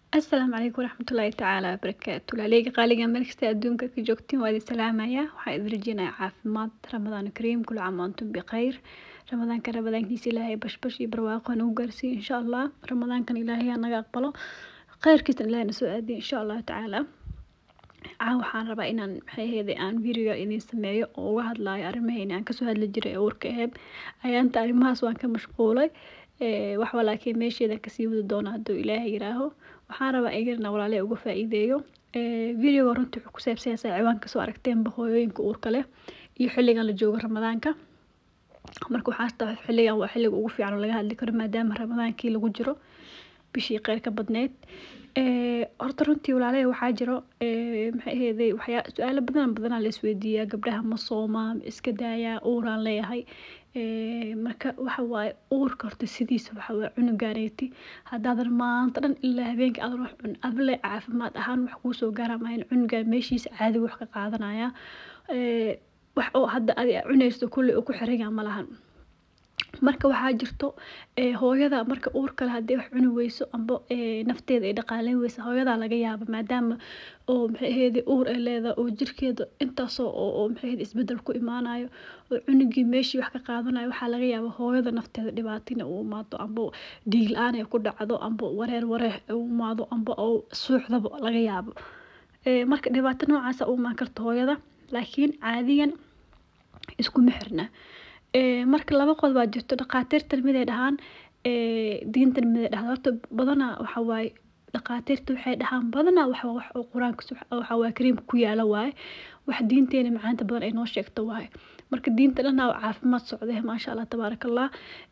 Asalaamu calaykum waraxmatullaahi tacaala wabarakaatu laaleyga qaaliga meel kasta adduunka ka joogtiin waa idin salaamaya waxaa idin rajeynayaa caafimaad ramadaan kariim kula caam wa antum bikhayr ramadaanka ramadaankiisa ilaahay bashbash iyo barwaaqo nagu gaarsiiyo insha allah ramadaankan ilaahay ha naga aqbalo khayrkiisna ilaahay na soo aadiyo insha allahu tacaala caa waxaan rabaa inaan maxay ahayd aan video idin sameeyo oo uga hadlaayo arrimaheena aan kasoo hadli jiray ee uurka aheyd ayaanta arrimahaas waan ka mashquulay wax walaakiin meesheeda kasii wadi doona hadduu ilaahay yiraaho waxaan rabaa igana walaaley uga faa'iideeyo videoga runtii wuxuu ku saabsanyahay ciwaan kasoo aragteenba hooyooyinka uurka leh iyo xilligan la joogo ramadaanka marka waxaa taa xilligan waa xilliga ugu fiican oo laga hadli karo maadaama ramadaankii lagu jiro bishii qeyr ka badneyd horta runtii walaaley waxaa jiro maxay aheydey waxyaa su-aalo badan badanaa la isweydiiyaa gabdhaha ma soomaa ma iska daayaa uuraan leeyahay marka waxa waaye uurka horta sidiisa waxa waaye cunugaaneyti haddaadan maanta dhan ilaa habeenkii aadan wax cun adle caafimaad ahaan wax kuu soo gaara maayan cunugaa meeshiisa caadiga wax ka qaadanaya wax oo hadda adi cunaysto kulley uu ku xiranyaa ma lahan marka waxaa jirto hooyada marka uur kale haddii wax cuni weyso amba nafteeda ay dhaqaaleyn weyso hooyadaa laga yaaba maadaama oo maxay aheydey uur ay leedahay oo jirkeeda intaasoo oo maxay aheyd isbedel ku imaanayo oo cunugii meeshii wax ka qaadanayo waxaa laga yaaba hooyada nafteeda dhibaatina uu imaado amba dhiig la-aan ay ku dhacdo amba wareer wareer u imaado amba oo suuxdaba laga yaabo marka dhibaato noocaasa u imaan karta hooyada laakiin caadiyan iskuma xirna marka laba qod baa jirto dhaqaatiirtan miday dhahaan diintan miday dhahaan horta badanaa waxa waaye dhaqaatiirta waxay dhahaan badanaa wax wax oo qur-aanka waxa waaye kariimka ku yaala waaye wax diinteena macaanta badan ay noo sheegto waaye marka diinta dhanaa caafimaad socdee maasha allah tabaaraka allah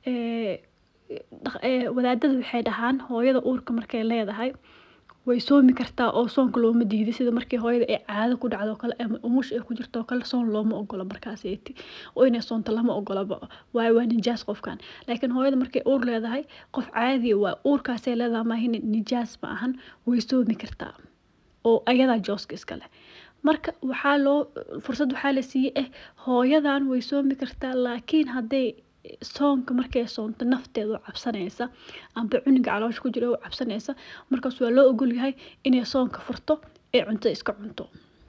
wadaadada waxay dhahaan hooyada uurka markay leedahay way soomi kartaa oo soonka looma diiday sida markii hooyada ay caado ku dhacdo kale ama umush ay ku jirto kale soon looma ogola markaaseti oo inay soonto lama ogolaba waayo waa nijaas qofkan laakiin hooyada markay uur leedahay qof caadi waa uurkaasay leedahay maahin nijaas ma ahan way soomi kartaa oo ayadaa jooska iskale marka waxaa loo fursad waxaa la siiyey eh hooyadan way soomi kartaa laakiin hadday soonka markay soonto nafteeda u cabsanaysa amba cunuga caloosha ku jira u cabsanaysa markaas waa loo ogolyahay inay soonka furto ee cunto iska cunto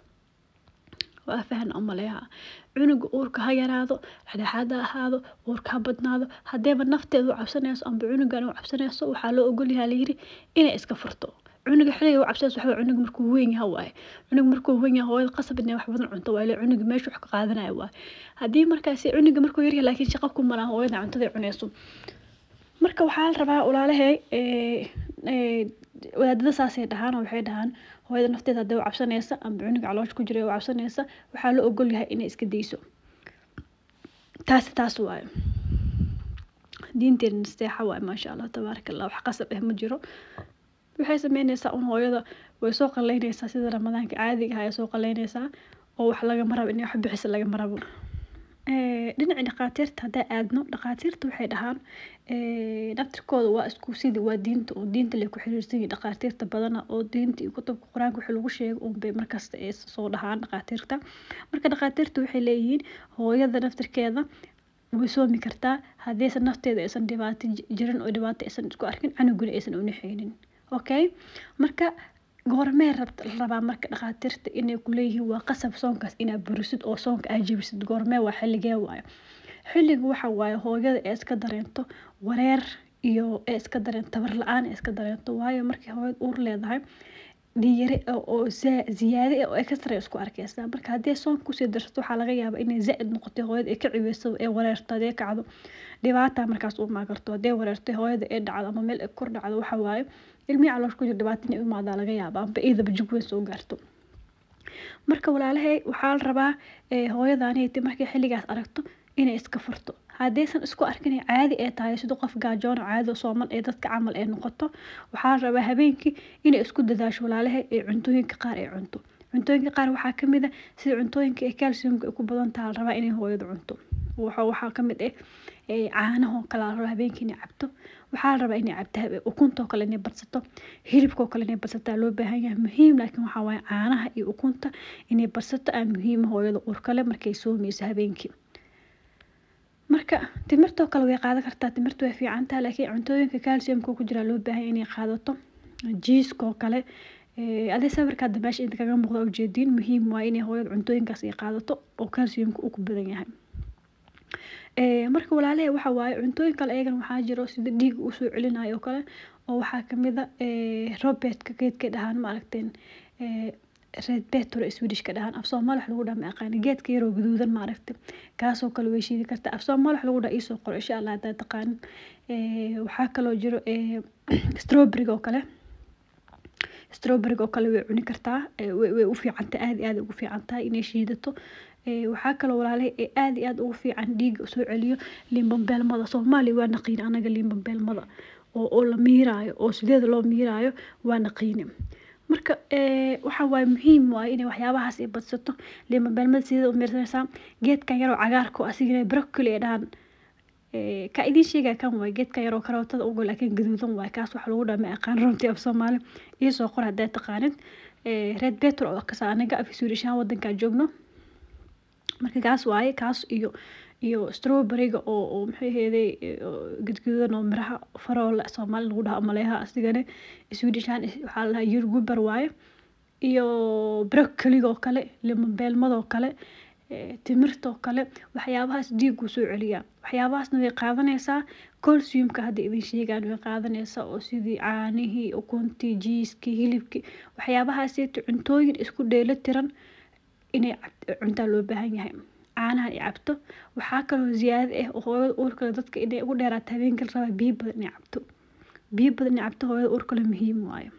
waa fahna umaleeha cunuga uurka ha yaraado dhexdhexaad ha ahaado uurka ha badnaado haddeeba nafteeda u cabsanayso amba cunugan u cabsanayso waxaa loo ogolyahay layiri inay iska furto cunuga xiliga u cabsanayso waxaa cunuga markuu weyn yahay waaye cunuga markuu weyn yahay hooyada qasab inay wax badan cunto waaye cunuga meesha wax ka qaadanaya waaye haddii markaasi cunuga markuu yaryahay laakiin shaqo ku malaha hooyada cuntada cunayso marka waxaa la rabaa walaalahey wadaadada saasay dhahaan oo waxay dhahaan hooyada nafteeda haddii u cabsanaysa amba cunuga caloosha ku jira u cabsanaysa waxaa la ogol yahay inay iska dayso taasi taas waaye diinteena nasteexa waaye maasha allah tabaaraka allah wax qasab ah ma jiro waxay sameynaysaa un hooyada way soo qaleynaysaa sida ramadaanka caadiga ah ay soo qaleynaysaa oo wax lagama rabo inay wax bixisa lagama rabo dhinaca dhaqaatiirta haddaa aadno dhaqaatiirta waxay dhahaan naftirkooda waa isku sidii waa diinta oo diinta lay ku xiriirsan yihin dhaqaatiirta badana oo diinta iyo kutubka qur-aanka wixii lagu sheego unbay markasta ay soo dhahaan dhaqaatiirta marka dhaqaatiirta waxay leeyihiin hooyada naftirkeeda way soomi kartaa haddaysan nafteeda aysan dhibaato jirin oo dhibaato aysan isku arkin canuguna aysan unixeynin okay marka goormee rabaa marka dhakhaatiirta inay kuleeyihiin waa qasab soonkaas inaa burisid oo soonka aa jebisid goormee waa xilligee waayo xilliga waxa waaye hooyada ee iska dareento wareer iyo ee iska dareento tabar la-aan ee iska dareento waayo markii hooyada uur leedahay dhiyare oo ziyaade oo extra isku arkaysaa marka haddii soonka kusii darsato waxaa laga yaabaa inay zaa-id noqotay hooyada ay ka ciweyso ee wareerto hadee kacdo dhibaata markaas u imaan karto hadee wareertay hooyada ee dhacdo ama meel ay kor dhacdo waxa waaye ilmihii caloosh ku jira dhibaato inay u imaadaa laga yaaba amba iidaba jig weyn soo gaarto marka walaalahey waxaa la rabaa hooyadaaniti markay xilligaas aragto inay iska furto haddaysan isku arkin caadi ee tahay sida qof gaajoon caado sooman ee dadka camal ee noqoto waxaa la rabaa habeenkii inay isku dadaasho walaalahey ee cuntooyinka qaar ay cunto cuntooyinka qaar waxaa kamid ah sida cuntooyinka ee calciumka ay ku badan taha la rabaa inay hooyada cunto waxaa kamid ah caanahoo kale la rabaa habeenkii inay cabto waxaa la rabaa inay cabto ukuntoo kale inay badsato hilibkoo kale inay badsataa loo baahan yahay muhiim laakiin waxaa waaye caanaha iyo ukunta inay badsato aa muhiima hooyada uurkale markay soomayso habeenkii marka timirtoo kale way qaadan kartaa timirta way fiican tahay laakiin cuntooyinka calciumka ku jira loo baahan inay qaadato jiiska oo kale adii sawirka hadda meesha inta kaga muuqda ujeediin muhiim waa inay hooyada cuntooyinkaas ay qaadato oo calciumka uu ku badan yahay marka walaalahay waxa waaye cuntooyin kale ayagan waxaa jiro sida dhiiga uu soo celinayo oo kale oo waxaa kamid a robetka geedka dhahaan ma aragteen red betor swedishka dhahaan af soomaali wax lagu dhaha ma aqaani geedka yaroo gaduudan ma aragti kaasoo kale way shiidi kartaa af soomaali wax lagu dhaha iisoo qoro insha allah haddaad taqaanin waxaa kaloo jiro strawberryga oo kale strawberryga oo kale way cuni kartaa way u fiicantahay aad iyo aad ugu fiican tahay inay shiidato waxaa kaloo walaalahay ee aad iyo aad ugu fiican dhiiga soo celiyo limbambeelmada soomaaliya waa naqiin anaga limbambeelmada oo oo la miiraayo oo sideeda loo miiraayo waa naqiini marka waxa waaye muhiim waaye inay waxyaabahaas ay badsato limbambeelmada sideeda u miirsanaysaa geedkan yaroo cagaarka oo asigana broccoli ay dhahaan ka idiin sheegaya kan waay geedka yaroo karootada ugo laakiin gaduudan waay kaas waxa lagu dhaha ma aqaan runtii af soomaali iisoo qor haddaad taqaanin red betor oo kasa anaga af suudishaan wadankaa joogno marka kaas waaye kaas iyo iyo strawberryga oo oo maxay aheeday gadgadudan oo miraha faroola soomaali lagu dhaha maleeha asigana swedishaan waxaa la dhahaa yurguber waaye iyo broccoliga oo kale limabeelmada oo kale timirta oo kale waxyaabahaas dhiiguu soo celiyaa waxyaabahaasna way qaadanaysaa colciumka hadda idin sheegaan way qaadanaysaa oo sidii caanihii ukuntii jiiskii hilibkii waxyaabahaasieeto cuntooyin isku dheelo tiran inay cuntaa loo baahan yahay caanahan ay cabto waxaa kaloo ziyaada ah oo hooyada uurkale dadka inay ugu dheeraato habeenkii la rabaa biyo badan inay cabto biyo badan inay cabto hooyada uurkale muhiim waayo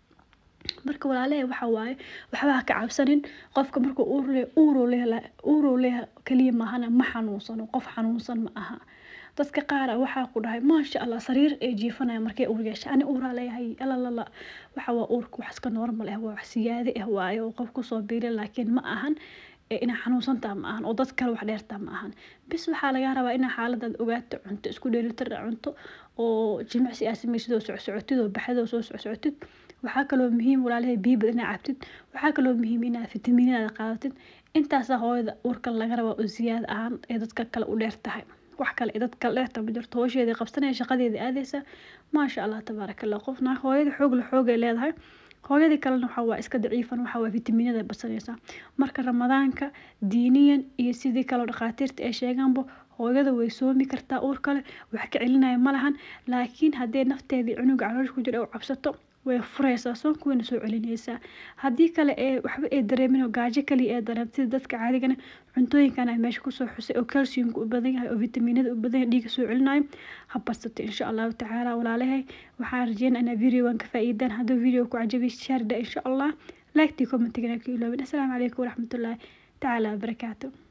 marka walaalahay waxa waaye waxba ha ka cabsanin qofka markuu uur le uuruu leela uuruu leeha kaliya maahana ma xanuunsano qof xanuunsan ma aha dadka qaara waxaa ku dhahay maasha allah sariir ee jiifanaya markay uur yeesha ani uuraa leeyahay alalala waxa waa uurka wax iska normal ah waa wax siyaade ah waaye oo qof kusoo biila laakiin ma ahan inaa xanuunsantaa ma ahan oo dad kale wax dheertaa ma ahan bis waxaa lagaa rabaa inaa xaaladaad ogaato cunto isku dheelitir cunto oo jimicsi aa samaysid oo socsocotid oo baxdid oo soo socsocotid waxaa kaloo muhiim walaalahay biyo badan inaa cabtid waxaa kaloo muhiim inaa fitamiinada qaadatid intaasaa hooyada uurka laga rabaa oo ziyaada ahaan ee dadka kale u dheer tahay wax kale ee dad kale dheerta ma jirto howsheedii qabsanaya shaqadeedii aadaysa maasha allah tabaaraka allah qofna hooyada xoog la xoogay leedahay hooyadii kalena waxaa waa iska daciifan waxaa waa fitamiinada badsanaysaa marka ramadaanka diiniyan iyo sidii kaloo dhakhaatiirta ay sheegaanba hooyada way soomi kartaa uur kale wax ka celinaya ma lahan laakiin haddee nafteedii cunuga caloosha ku jira u cabsato way furaysaa soonka wayna soo celinaysaa haddii kale ee waxba ay dareemin oo gaajo kaliya ee dareem sida dadka caadigana cuntooyinkan ay meesha kusoo xusay oo calciumka u badan yahay oo vitamiinada u badan yahay dhiiga soo celinayo ha badsato insha allahu tacaala walaalahay waxaan rajeynaa inaa videogan ka faa'iidaan hadduu video ku cajabiy shaarda insha allah laagtii commentigana ka iloobin assalaamu calaykum waraxmatullaahi tacaala wabarakaatu